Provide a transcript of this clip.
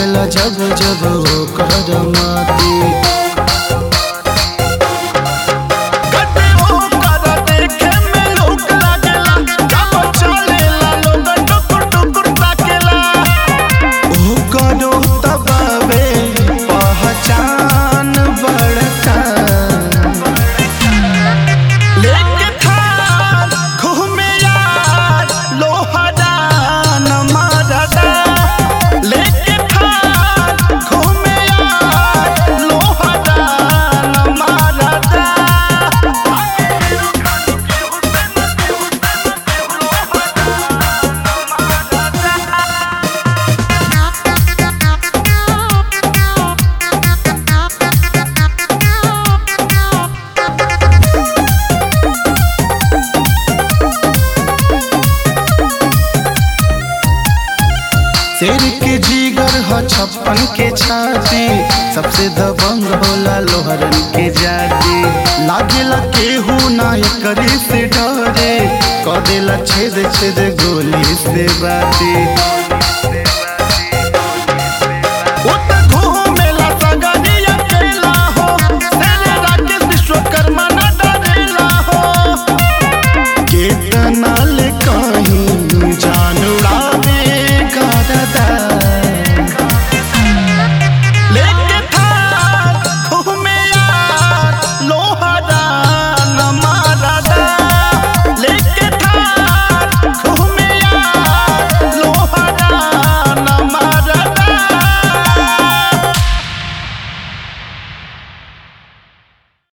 देला जब जब ओकर माती गड्ढे ओकर देखे में लोक लागेला जब चलेला लोग टुकुर टुकुर ताकेला ओकरो तबावे पहचान बड़का लेके थार घूमे यार लोहरा न मारदा लेके थार घूमे यार लोहरा न मारदा शेर के जीगर ह छप्पन के छाती सबसे दबंग होला लोहरन के जाति लागेला केहू ना करी से डरे क देला छेद छेद गोली से बाती